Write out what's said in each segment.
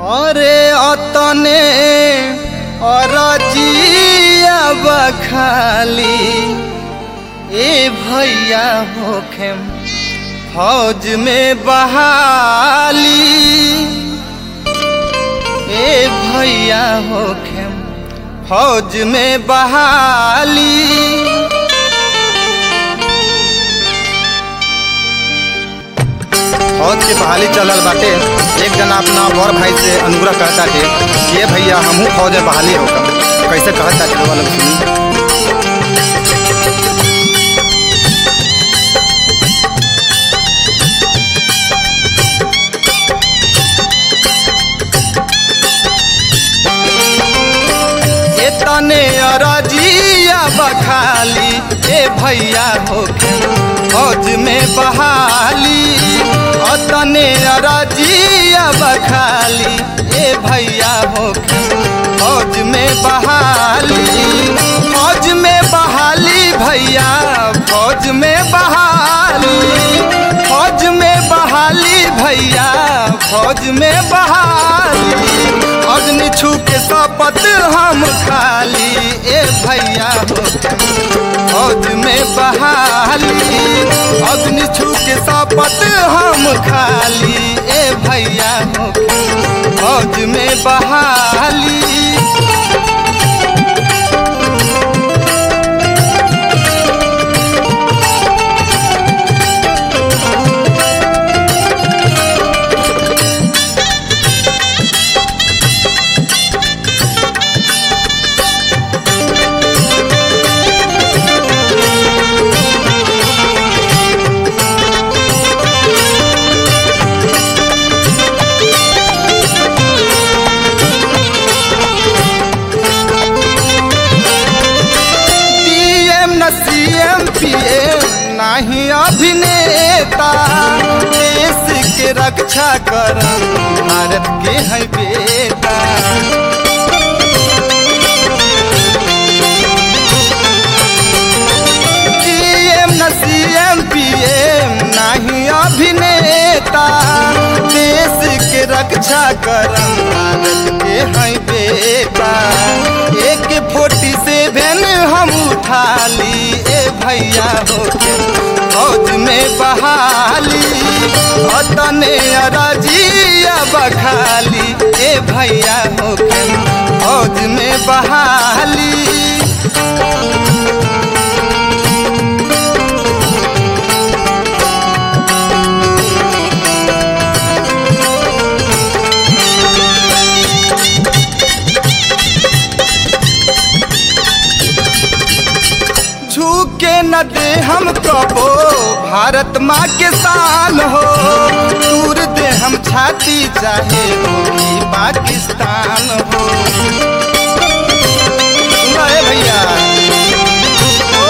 अरे अतने अरजिया बखाली ए भैया होखेम फौज में बहाली ए भैया होखेम फौज में बहाली फौज के बहाली चलल बाटे एक जना अपना बड़ भाई से अनुग्रह कहता थे ये भैया हमहू फौज में बहाली होकर कैसे कहता थे वाला सुनी ए तने अरजिया बखाली ए भैया होके फौज में बहाली अतने अरजिया बखाली ए भैया होके फौज में बहाली फौज में बहाली भैया फौज में बहाली फौज में बहाली भैया फौज में बहाली अग्नि छू के शपथ हम खाली ए भैया हो फौज में बहाली अग्नि छू के शपथ हम खाली ए भैया हो फौज में बहाली डीएम न सीएम पीएम नाही अभिनेता देश के रक्षा कर भारत के है बेटा डीएम न सीएम पीएम नाही अभिनेता देश के रक्षा कर भारत के है बेटा एक फोर्टी सेवन हम उठाली ए भैया होके फौज में बहाली अतने अरजिया बखाली ए भैया होके फौज में बहाली झुके न दे हम कबो भारत माँ के शान हो दूर दे हम छाती चाहे होगी पाकिस्तान हो सुनाए भैया ओ,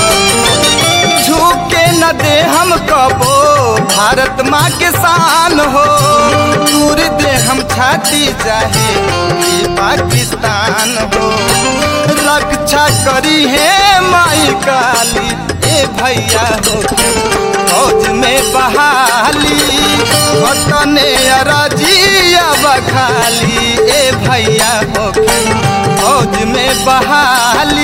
झुके न दे हम कबो भारत माँ के शान हो दूर दे हम छाती चाहे होगी पाकिस्तान हो रक्षा करी है माई काली ए भैया हो फौज में बहाली वतने अरजिया बखाली ए भैया हो फौज में बहाली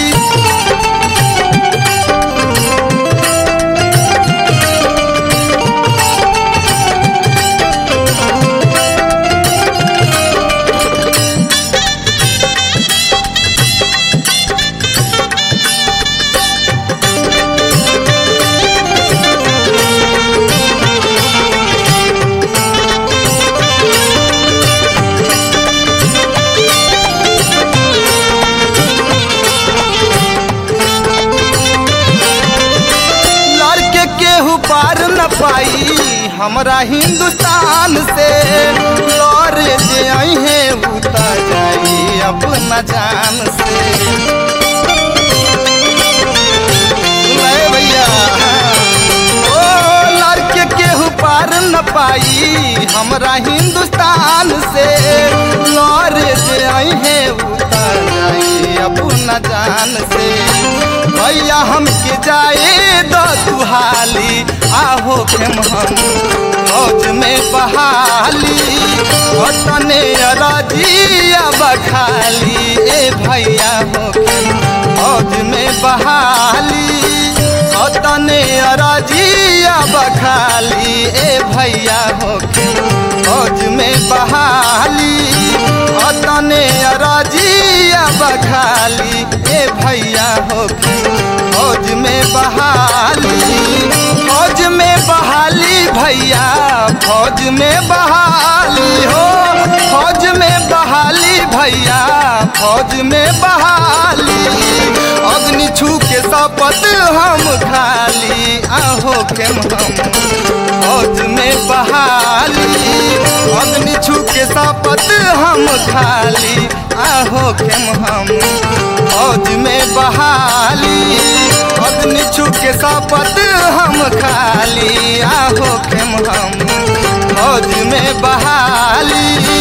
लड़के केहू पार न पाई हमरा हिंदुस्तान से लड़े जे अहे उतर जाई अपना जान से सुनाए भैया ओ लड़के केहू पार न पाई हमरा हिंदुस्तान से लड़े जे अहे उतर जाई अपना जान से भैया हमके जाए दो दुहाली आहो खेम हम फौज में बहाली तने अरजिया बखाली ए भैया हो फौज में बहाली तने अरजिया बखाली ए भैया हो फौज में बहाली तने अरजिया बखाली ए भैया हो फौज में बहाली फौज में बहाली भैया फौज में बहाली हो फौज में बहाली भैया फौज में बहाली अग्नि छू के शपथ हम खाली आहो के हम फौज में बहाली अग्नि छू के शपथ हम खाली आहो के हम फौज में बहाली अग्नि छू के शपथ हम खाली आहो के हम फौज में बहाली